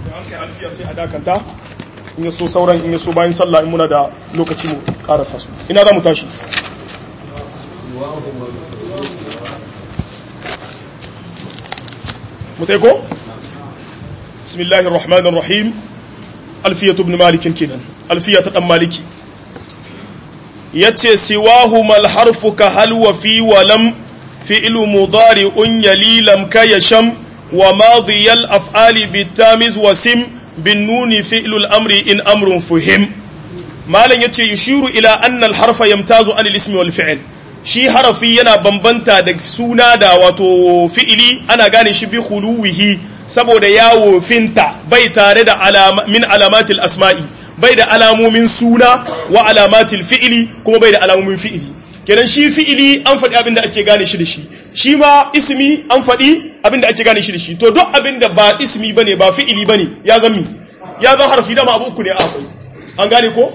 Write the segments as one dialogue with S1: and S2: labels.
S1: an kai alfiya sai a dakanta in ya so sauran in ya so bayan sallah in muna da lokaci mu karasa su ina za mu tashi mutai ko bismillahir rahmanir rahim alfiyatu ibn malik kenan alfiyatu dan maliki yace siwahu mal harfu ka hal wa fi wa lam fi'lu mudari'un yali lam ka yasham wa madiyal af'ali bitamiz wa sim bin nuni fi'lu al-amri in amrun fuhim malan yace yushiru ila anna al-harfa yamtazu an al-ismi wal fi'l shi harafi yana bambanta da suna da wato fi'ili ana gane shi bi khuluwihi saboda yawo finta bai tare da alama min alamatil asma'i bai da alamomin suna wa alamatil fi'ili kuma bai da alamomin fi'ili kenan shi fi'ili an faɗi abin da ake gane shi da shi shi ma ismi an faɗi abin da ake gane shi da shi to duk abin da ba ismi bane ba fi'ili bane ya zan mi ya zan harfi dama abu uku ne akwai an gane ko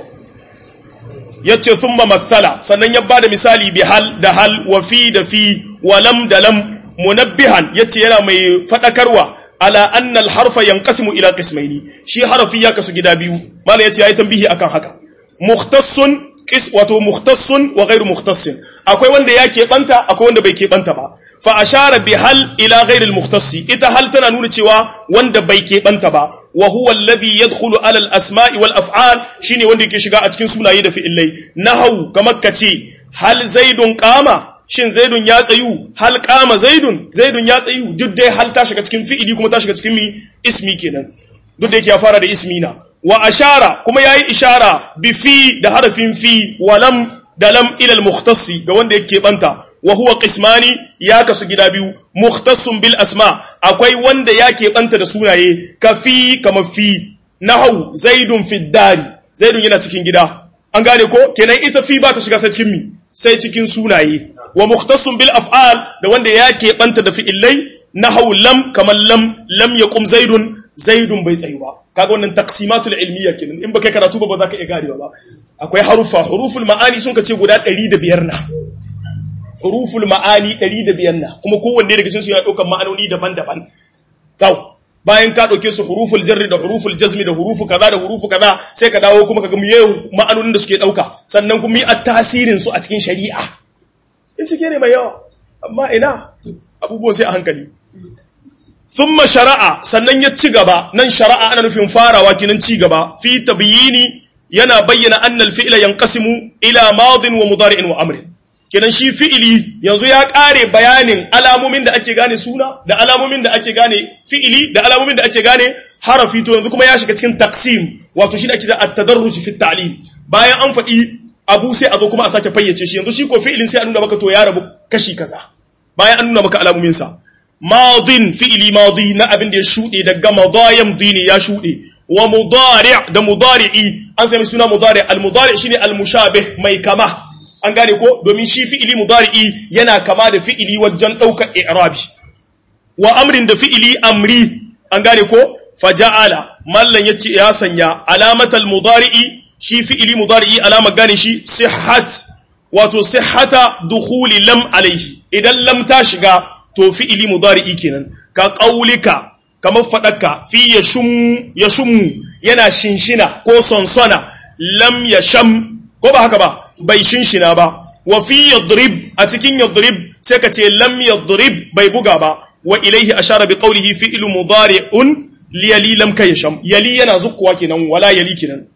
S1: yace thumma mathala sannan ya bada misali bi hal da hal wa fi da fi wa lam da lam munabbihan yace yana mai fadakarwa ala anna al harfa yanqasimu ila qismaini shi harfi ya kasu gida biyu mala yace yayi tambihi akan haka mukhtassun qis wato mukhtassun wa ghairu mukhtassin akwai wanda ya keɓanta akwai wanda bai keɓanta ba fa ashara bi hal ila ghairi al ita hal tana nuna cewa wanda bai keɓanta ba wa huwa alladhi yadkhulu ala al asma'i wal af'al shine wanda yake shiga a cikin sunaye da fi'ilai nahau kamar kace hal zaidun qama shin zaidun ya tsayu hal qama zaidun zaidun ya tsayu duk dai hal ta shiga cikin fi'ili kuma ta shiga cikin mi ismi kenan duk da yake ya fara da ismi na wa ashara kuma yayi ishara bi fi da harafin fi wa lam da lam ila al mukhtassi ga wanda yake banta wa huwa qismani ya kasu gida biyu mukhtassun bil asma akwai wanda ya keɓanta da sunaye ka fi kama fi nahau zaidun fi dari zaidun yana cikin gida an gane ko kenan ita fi ba ta shiga sai cikin mi sai cikin sunaye wa mukhtassun bil af'al da wanda ya keɓanta da fi'illai nahau lam kamar lam lam yaqum zaidun zaidun bai tsayu ba kaga wannan taqsimatul ilmiya kenan in baka karatu ba ba za ka iya ganewa ba akwai harufa huruful ma'ani sun ka ce guda 105 na huruful ma'ani 105 na kuma kowanne daga cikin su yana daukar ma'anoni daban-daban kaw bayan ka dauke su huruful jarri da huruful jazmi da hurufu kaza da hurufu kaza sai ka dawo kuma kaga miye ma'anonin da suke dauka sannan kuma yi tasirin su a cikin shari'a in cike ne mai yawa amma ina abubuwan sai a hankali thumma shara'a sannan ya ci gaba nan shara'a ana nufin farawa kinan ci gaba fi tabyini yana bayyana annal fi'la yanqasimu ila madin wa mudari'in wa amrin kenan shi fi'ili yanzu ya ƙare bayanin alamomin da ake gane suna da alamomin da ake gane fi'ili da alamomin da ake gane harafi to yanzu kuma ya shiga cikin taksim wato shi da ake da at-tadarruj fi ta'lim bayan an faɗi abu sai a zo kuma a sake fayyace shi yanzu shi ko fi'ilin sai a nuna maka to ya rabu kashi kaza bayan an nuna maka alamomin sa madin fi'ili madi na abin da ya shuɗe daga madayam dini ya shuɗe wa mudari' da mudari'i an sami suna mudari' al-mudari' shine al-mushabih mai kama an gane ko domin shi fi'ili mudari'i yana kama da fi'ili wajen ɗaukar i'rabi wa amrin da fi'ili amri an gane ko faja'ala mallan yace ya sanya alamatal mudari'i shi fi'ili mudari'i alama gane shi sihhat wato sihhata dukhuli lam alaihi idan lam ta shiga to fi'ili mudari'i kenan ka qaulika kamar fadaka fi yashum yashum yana shinshina ko sonsona lam yasham ko ba haka ba bai shinshina ba wa fi yadrib a cikin yadrib sai ka ce lam yadrib bai buga ba wa ilaihi ashara bi qawlihi fi'lu mudari'un li yali lam kaysham yali yana zukkuwa kenan wala yali kenan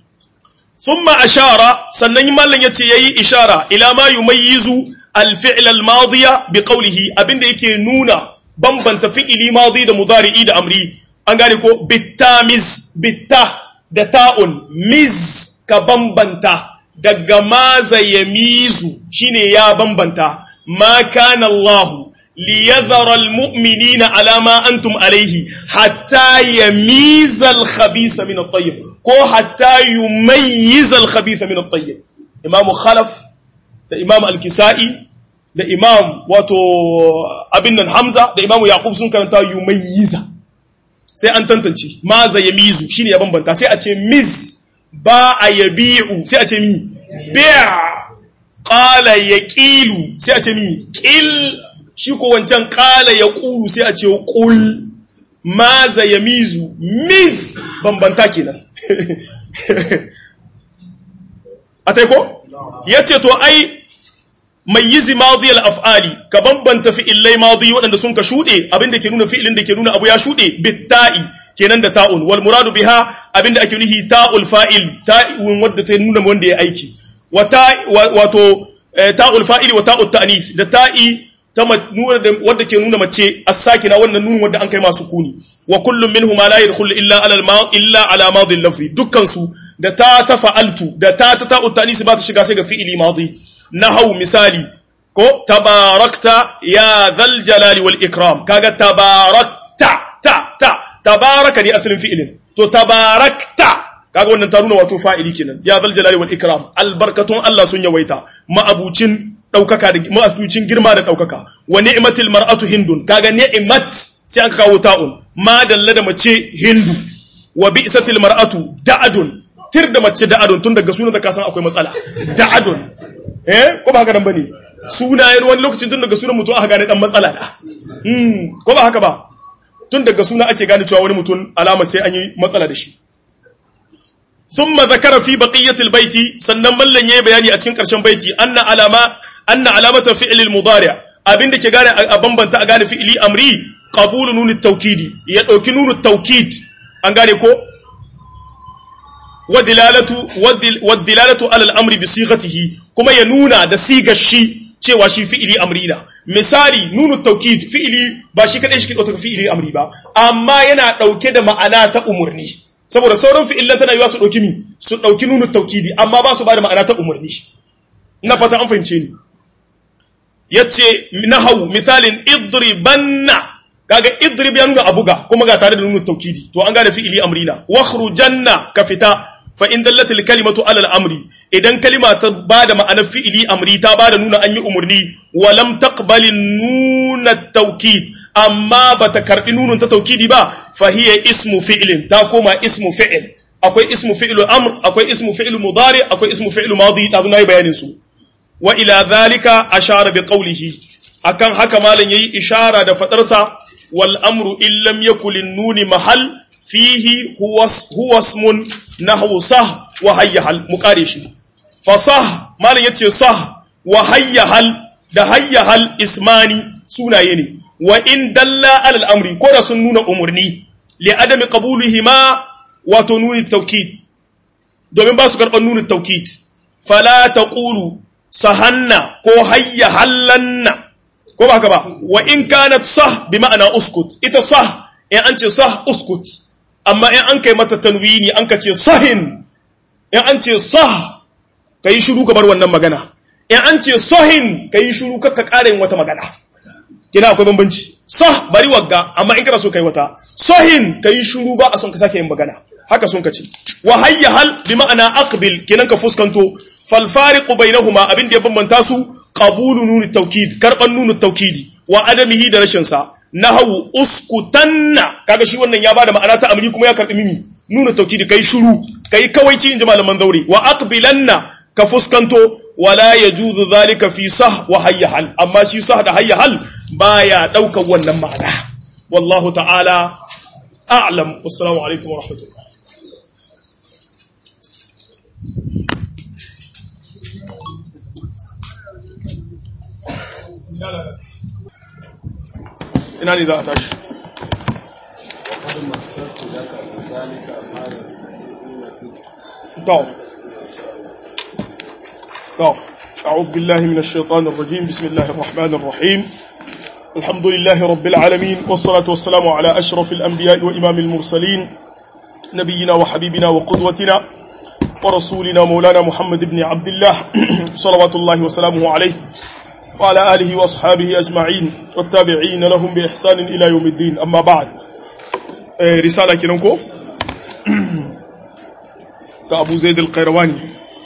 S1: thumma ashara sannan mallan yace yayi ishara ila ma yumayyizu al-fi'l al-madiya bi qawlihi abinda yake nuna bambanta fi'ili madi da mudari'i da amri an gane ko bitamiz bitta da ta'un miz ka bambanta daga maza ya mizu shine ya bambanta ma kana Allah li yadhara almu'minina ala ma antum alayhi hatta yamiza alkhabisa min at-tayyib ko hatta yumayyiza alkhabisa min at-tayyib imam khalaf da imam al-kisai da imam wato abin nan hamza da imam yaqub sun karanta yumayyiza sai an tantance maza ya mizu shine ya bambanta sai a ce miz ba a yabi'u sai a ce mi bi'a qala yaqilu sai a ce mi qil shi ko wancan qala yaqulu sai a ce qul maza yamizu miz bambanta kenan atai ko yace to ai mayyizi madi al-af'ali ka bambanta fi'ilai madi waɗanda sun ka shuɗe abinda ke nuna fi'ilin da ke nuna abu ya shuɗe bitta'i kenan da ta'un wal muradu biha abinda ake nuhi ta'ul fa'il ta'un wadda ta nuna wanda ya aiki wato ta'ul fa'ili wa ta'ut ta'nis da ta'i ta nuna wadda ke nuna mace as-sakina wannan nunun wadda an kai masu kuni wa kullum minhuma la yadkhulu illa ala al illa ala madi al-lafzi dukkan su da ta ta fa'altu da ta ta ta'ut ta'nis ba ta shiga sai ga fi'ili madi nahau misali ko tabarakta ya dhal jalali wal ikram kaga tabarakta ta ta tabaraka ne asalin fi'ilin to tabarakta kaga wannan ta nuna wato fa'ili kenan ya zal jalali wal ikram albarkatun Allah sun yawaita ma'abucin daukaka da ma'abucin girma da daukaka wa ni'matil mar'atu hindun kaga ni'mat sai an kawo ta'un ma dalla da mace hindu wa bi'satil mar'atu da'adun tir da mace da'adun tun daga sunan da ka san akwai matsala da'adun eh ko ba haka nan bane sunayen wani lokacin tun daga sunan mutum aka gane dan matsala da hmm ko ba haka ba tun daga suna ake gane cewa wani mutum alama sai an yi matsala da shi thumma zakara fi baqiyatil baiti sannan mallan yayi bayani a cikin karshen baiti anna alama anna alamata fi'l al mudari abinda ke gane a bambanta a gane fi'li amri qabulu nun at tawkidi ya dauki nun at tawkid an gane ko wa dilalatu wa dilalatu ala al amri bi sighatihi kuma ya nuna da sigar shi cewa shi fi'ili amri na misali nunu taukid fi'ili ba shi kadai shi ke ɗauka fi'ili amri ba amma yana ɗauke da ma'ana ta umurni saboda sauran fi'ilan tana yiwa su ɗauki mi su ɗauki nunu taukidi amma ba su ba da ma'ana ta umurni ina fata an fahimce ni yace nahau misalin idribanna kaga idrib ya nuna abuga kuma ga tare da nunu taukidi to an gane fi'ili amri na wakhrujanna ka fita fa in dallat al kalimatu ala al amri idan kalima ta bada ma'anar fi'ili amri ta bada nuna an yi umurni wa lam taqbal nun at tawkid amma bata karbi nunun ta tawkidi ba fa hiya ismu fi'lin ta koma ismu fi'l akwai ismu fi'lu amr akwai ismu fi'lu mudari akwai ismu fi'lu madi da zuna yi bayanin su wa ila dhalika ashara bi qawlihi akan haka malan yayi ishara da fadarsa wal amru illam yakul nuni mahal fihi huwa ismun nahwu sah wa hayyahal muqare shi fa sah malan yace sah wa hayyahal da hayyahal ismani sunaye ne wa in dalla alal amri ko da sun nuna umurni li adami qabulihima wato nuni tawkid domin ba su karban nuni tawkid fala taqulu sahanna ko hayyahallanna ko ba haka ba wa in kanat sah bi ma'ana uskut ita sah in an ce sah uskut amma in an kai mata tanwini an ka ce sahin in an ce sah ka yi shuru kamar wannan magana in an ce sahin ka yi shuru kakka ƙara yin wata magana kina akwai bambanci sah bari wagga amma in kana so kai wata sahin ka yi shuru ba a son ka sake yin magana haka sun ka ce wa hayya hal bi ma'ana aqbil kinan ka fuskanto fal fariqu bainahuma abin da ya bambanta su qabulu nunu tawkid karban nunu tawkidi wa adamihi da rashin sa nahawu uskutanna kaga shi wannan ya bada ma'ana ta amri kuma ya karbi mimi nuna tawkidi kai shuru kai kawaici inji malaman zauri wa aqbilanna ka fuskanto wala yajuzu zalika fi sah wa hayya hal amma shi sah da hayya hal baya daukar wannan ma'ana wallahu ta'ala a'lam wassalamu alaikum wa rahmatullah ina ne za a tashi to to أعوذ بالله من الشيطان الرجيم بسم الله الرحمن الرحيم الحمد لله رب العالمين والصلاة والسلام على أشرف الأنبياء وإمام المرسلين نبينا وحبيبنا وقدوتنا ورسولنا مولانا محمد بن عبد الله صلوات الله وسلامه عليه وعلى آله وأصحابه أجمعين والتابعين لهم بإحسان إلى يوم الدين أما بعد رسالة كننكو كأبو زيد القيرواني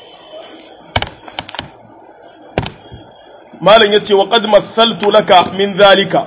S1: مالا يتي وقد مثلت لك من ذلك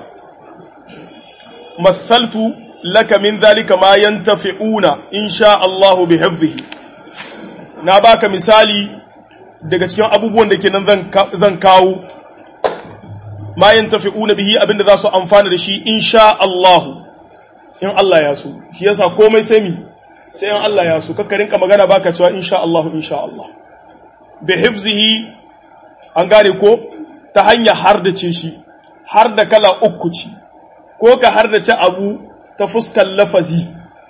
S1: مثلت لك من ذلك ما ينتفعون إن شاء الله بحفظه ناباك مثالي daga cikin abubuwan da ke nan zan kawo ma yantafi'una bihi abinda za su amfana da shi insha Allah in Allah ya so shi yasa komai sai mi sai in Allah ya so kakka rinka magana baka cewa insha Allah insha Allah bi hifzihi an gane ko ta hanya har da ce shi har da kala uku ci ko ka har da ci abu ta fuskar lafazi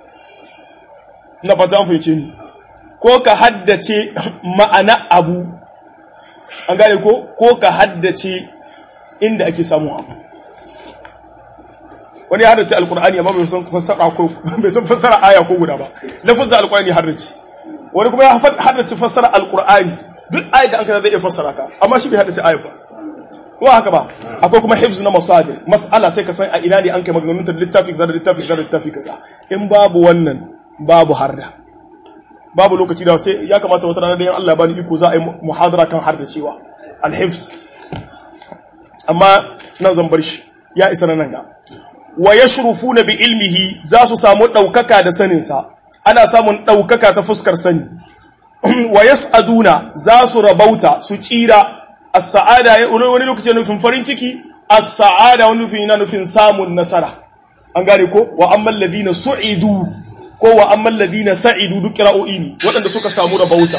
S1: na fata an fahimce ni ko ka haddace ma'ana abu an gane ko ko ka haddace inda ake samun abu wani ya haddace alkur'ani amma bai san fassara ko bai san fassara aya ko guda ba lafazin alkur'ani haddace wani kuma ya haddace fassara alkur'ani duk ayat da an kana zai iya fassara ka amma shi bai haddace aya ba ko haka ba akwai kuma hifz na masadir mas'ala sai ka san a ina ne an kai maganganun ta littafi kaza da littafi kaza da littafi kaza in babu wannan babu harda babu lokaci da sai ya kamata wata rana da yan Allah bani iko za a yi muhadara kan harda cewa al-hifz amma nan zan bar shi ya isa nan ga wa yashrufuna bi ilmihi za su samu daukaka da sanin sa ana samun daukaka ta fuskar sani wa yas'aduna za su rabauta su tsira as-sa'ada wani lokaci nufin farin ciki as-sa'ada wani nufin yana nufin samun nasara an gane ko wa ammal ladina su'idu ko wa ammal ladina sa'idu duk qira'o'i ne waɗanda suka samu rabauta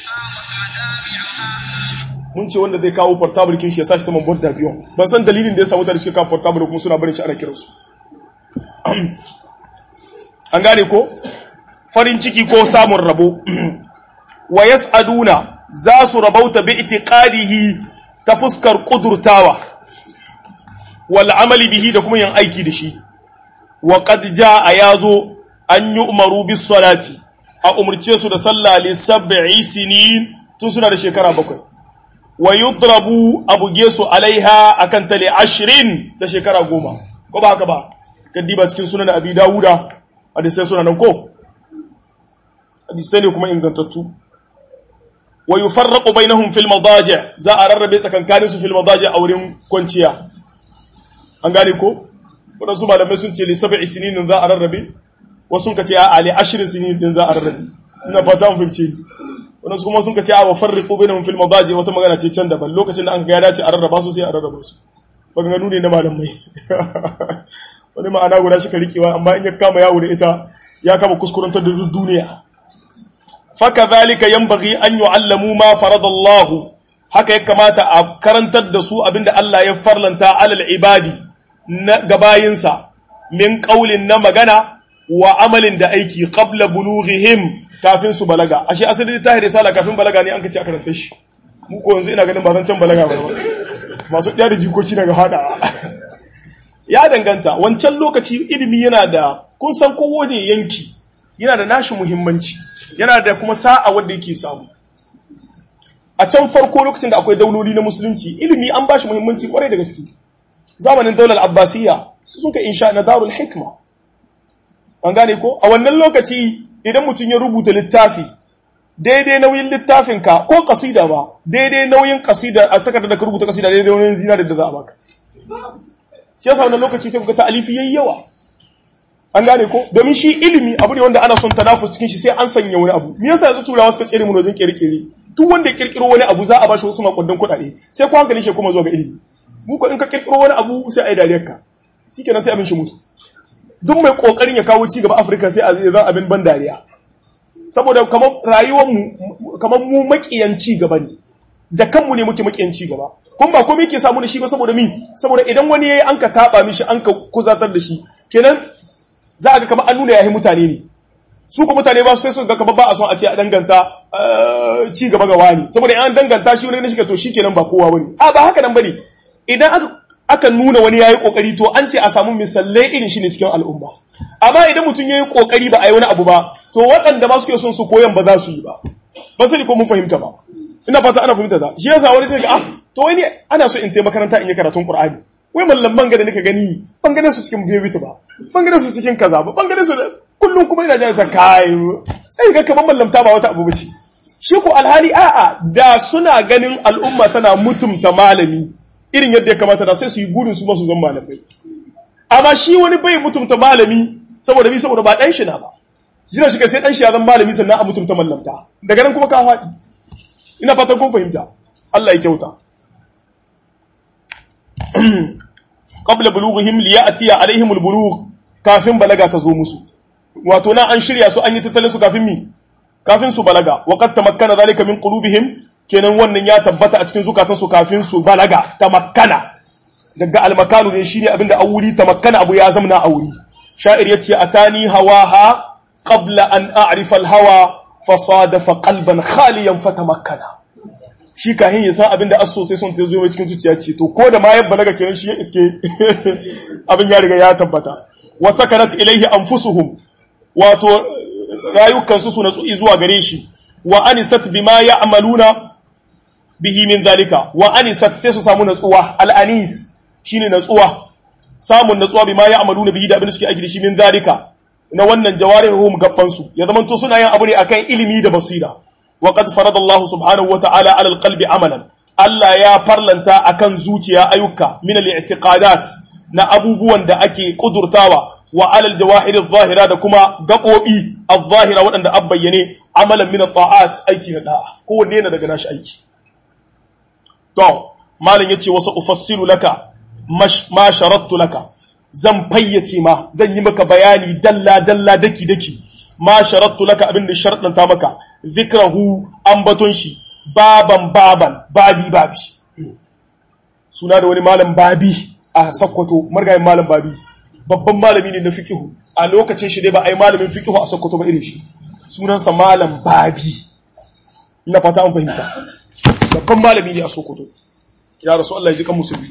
S1: mun ce wanda zai kawo portable kin shi ya sashi saman board da biyon ban san dalilin da ya samu da shi kawo portable kuma suna barin shi ana kiransu an gane ko farin ciki ko samun rabo wa yas'aduna za su rabauta bi itiqadihi ta fuskar kudurtawa wal amali bihi da kuma yin aiki da shi wa qad jaa yazo an yu'maru bis salati a umurce su da sallah li sab'i sinin tun suna da shekara bakwai wa yudrabu abuge su alaiha akan tali ashirin da shekara goma ko ba haka ba kaddiba cikin sunan abi dawuda hadisai suna nan ko hadisai ne kuma ingantattu wa yufarraqu bainahum fil madaji' za a rarrabe tsakankanin su fil madaji' a wurin kwanciya an gane ko wadansu malamai sun ce li sab'i sinin za a rarrabe wasu ka ce a ali ashirin sinin din za a rarrabe ina fata mun fahimce wadansu kuma sun ka ce a wa farriqu bainahum fil madaji' wata magana ce can daban lokacin da an ga ya dace a rarraba su sai a rarraba su maganganu ne na malamai wani ma'ana guda shi ka rikewa amma in ya kama yawo da ita ya kama kuskurantar da duniya faka zalika yanbaghi an yu'allamu ma faradallahu haka ya kamata a karantar da su abinda Allah ya farlanta alal ibadi na gabayinsa min qaulin na magana wa amalin da aiki qabla bulughihim kafin su balaga ashe asali ta risala kafin balaga ne an kace a karanta shi mu ko yanzu ina ganin ba zan can balaga ba masu ɗaya da jikoki daga hada ya danganta wancan lokaci ilimi yana da kun san kowane yanki yana da nashi muhimmanci yana da kuma sa'a wanda yake samu a can farko lokacin da akwai dauloli na musulunci ilimi an bashi muhimmanci kwarai da gaske zamanin daular abbasiyya su sun ka insha na darul hikma an gane ko a wannan lokaci idan mutum ya rubuta littafi daidai nauyin littafinka ko kasida ba daidai nauyin kasida a takardar da ka rubuta kasida daidai nauyin zina da za a baka shi yasa wannan lokaci sai kuka ta'alifi yayi yawa an gane ko domin shi ilimi abu ne wanda ana son tanafus cikin shi sai an sanya wani abu me yasa yanzu turawa suka tsere mu wajen kirkire duk wanda ya kirkiro wani abu za a bashi wasu makudan kuɗaɗe sai ko hankali shi kuma zuwa ga ilimi mu ko in ka kirkiro wani abu sai a yi dariyar ka shikenan sai abin shi mutu duk mai kokarin ya kawo ci gaba Afirka sai a zan abin ban dariya saboda kamar rayuwar mu kamar mu makiyan ci gaba ne da kanmu ne muke makiyan ci gaba kun ba komai yake samu da shi ba saboda mi saboda idan wani yayi an ka taba mishi an ka kuzatar da shi kenan za a ga kamar an nuna yayi mutane ne su ko mutane ba su sai su ga kamar ba a son a ce a danganta ci gaba ga wani saboda an danganta shi wani ne shi to shikenan ba kowa bane a ba haka nan bane idan aka aka nuna wani yayi kokari to an ce a samu misalai irin shi ne cikin al'umma amma idan mutum yayi kokari ba a yi wani abu ba to waɗanda ma suke son su koyan ba za su yi ba ba sani ko mun fahimta ba ina fata ana fahimta da shi yasa wani sai ga ah to wani ana so in taimaka makaranta in yi karatun qur'ani wai mallam ban ga da nika gani ban gane su cikin bibita ba ban gane su cikin kaza ba ban gane su kullum kuma ina jin sa kai sai ga kaman mallamta ba wata abu bace shi ko alhali a'a da suna ganin al'umma tana mutumta malami irin yadda ya kamata da sai su yi burin su ba su zan malamai amma shi wani bai mutumta malami saboda bi saboda ba dan shi na ba jira shi ka sai dan shi ya zan malami sannan a mutumta mallamta daga nan kuma ka faɗi ina fatan kun fahimta Allah ya kyauta qabla bulughihim liya'tiya alaihim albulugh kafin balaga ta zo musu wato na an shirya su an yi tattalin su kafin mi kafin su balaga wa qad tamakkana zalika min qulubihim kenan wannan ya tabbata a cikin zukatan su kafin su balaga tamakkana daga almakanu ne shine abinda an wuri tamakkana abu ya zamna a wuri sha'ir yace atani hawaha qabla an a'rifa al-hawa fasadafa qalban khaliyan fatamakkana shi kahin ya san abinda aso sai son ta zo mai cikin zuciya ce to ko da ma yabba naga kenan shi ya iske abin ya riga ya tabbata wa sakanat ilaihi anfusuhum wato rayukansu su natsu zuwa gare shi wa anisat bima ya'maluna bihi min zalika wa anisat sai su samu natsuwa al-anis shine natsuwa samun natsuwa bima ya'maluna bihi da abin da suke aiki da shi min zalika na wannan jawarihum gabban su ya zama to suna yin abu ne akan ilimi da basira wa qad farada Allah subhanahu wa ta'ala 'ala al-qalbi amalan Allah ya farlanta akan zuciya ayyuka min al-i'tiqadat na abubuwan da ake kudurtawa wa alal jawahir adh-dhahira da kuma gabobi adh-dhahira waɗanda an bayyane amalan min at-ta'at aiki na da'a kowanne yana daga nashi aiki to malam yace wasu ufassilu laka ma sharattu laka zan fayyace ma zan yi maka bayani dalla dalla daki daki ma sharattu laka abin da sharadanta maka zikrahu ambaton shi baban baban babi babi suna da wani malam babi a sakkwato margayin malam babi babban malami ne na fikihu a lokacin shi dai ba a yi malamin fikihu a sokoto ba irin shi sunansa malam babi ina fata an fahimta babban malami ne a sokoto ya rasu Allah ya ji kan musulmi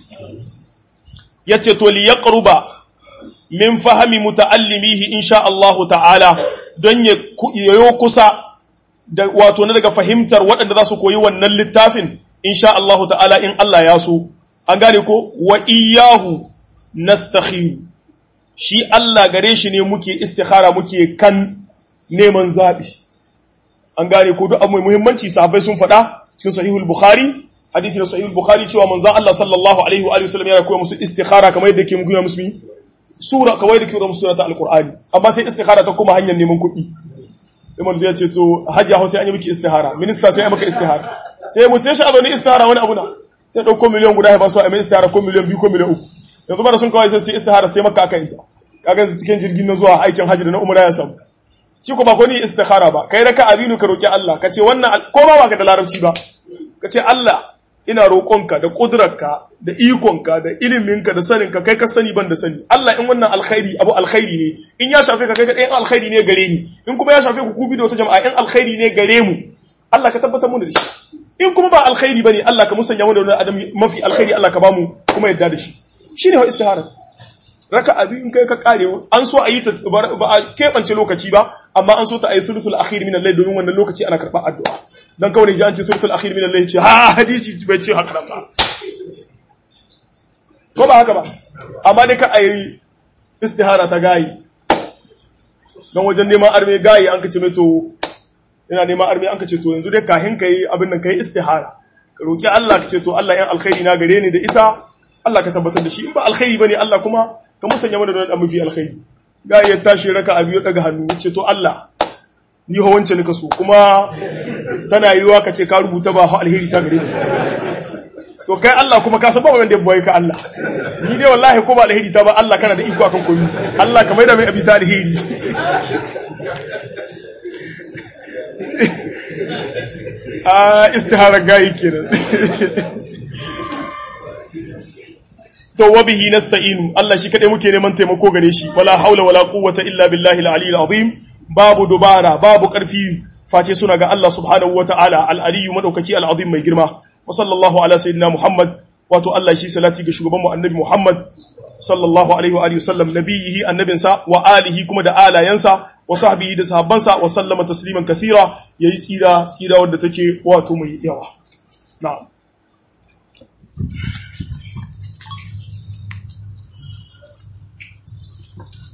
S1: yace to li yaqruba min fahmi muta'allimihi insha Allah ta'ala don ya yayo kusa da wato na daga fahimtar waɗanda za su koyi wannan littafin insha Allah ta'ala in Allah ya so an gane ko wa iyyahu nastakhiru shi Allah gare shi ne muke istikhara muke kan neman zaɓi an gane ko duk abu muhimmanci sahabbai sun faɗa cikin sahihul bukhari hadithi na sahihul bukhari cewa manzon Allah sallallahu alaihi wa sallam yana koya musu istikhara kamar yadda ke muku musu sura kamar yadda ke musu sura ta alqur'ani amma sai istikhara ta kuma hanyar neman kuɗi Imam zai ce to hajji Hausa an yi miki istihara minista sai ya maka istihara sai mu ce shi a zo ni istihara wani abu na sai dauko miliyan guda ya ba su a mai istihara ko miliyan biyu ko miliyan uku yanzu ba da sun kawai sai su istihara sai maka aka yinta kaga cikin jirgin na zuwa aikin hajji da na umra ya samu shi ko ba ko ni istikhara ba kai raka abinu ka roki Allah ka ce wannan ko ba baka da larabci ba ka ce Allah ina roƙonka da ƙudurarka da ikonka da iliminka da saninka kai ka sani ban da sani Allah in wannan alkhairi abu alkhairi ne in ya shafe ka kai kaɗai in alkhairi ne gare ni in kuma ya shafe ku kubi da wata jama'a in alkhairi ne gare mu Allah ka tabbatar mu da shi in kuma ba alkhairi bane Allah ka musanya mu da wani adam mafi alkhairi Allah ka bamu kuma yadda da shi shine wa istihara raka abi in kai ka kare an so a yi ta ba a keɓance lokaci ba amma an so ta ayi sulusul akhir min al-layl domin wannan lokaci ana karɓar addu'a dan kawai ji an ce suratul akhir min al-layl ce ha hadisi bai ce haka nan ba ko ba haka ba amma dai ka ayi istihara ta gayi dan wajen neman arme gayi an ka ce mai to ina neman arme an ka ce to yanzu dai kahin kai abin nan kai istihara ka roki Allah ka ce to Allah yan alkhairi na gare ni da ita Allah ka tabbatar da shi in ba alkhairi bane Allah kuma ka musanya mana da wani mafi alkhairi gayi ya tashi raka abiyo daga hannu ce to Allah ni ho wance nika so kuma tana yiwa ka ce ka rubuta ba ho alheri ta gare ni to kai Allah kuma ka san ba wanda boye ka Allah ni dai wallahi ko ba alheri ta ba Allah kana da iko akan komai Allah ka maida mai abita alheri ah istihara gayi kenan to wa bihi nasta'inu Allah shi kadai muke neman taimako gare shi wala haula wala quwwata illa billahi al-aliyyil azim babu dubara babu ƙarfi face suna ga Allah subhanahu wa ta'ala al'aliyu maɗaukaki al'azim mai girma, wa sallallahu ala sayyidina Muhammad, wato Allah shi salati ga shugabanmu annabi Muhammad, sallallahu alaihi wa sallam, nabiyihi annabinsa, wa alihi kuma da alayensa, wa sahbihi da sahabbansa, wa sallama tasliman kathira, ya yi tsira, tsira wadda take wato mai yawa. Na'am.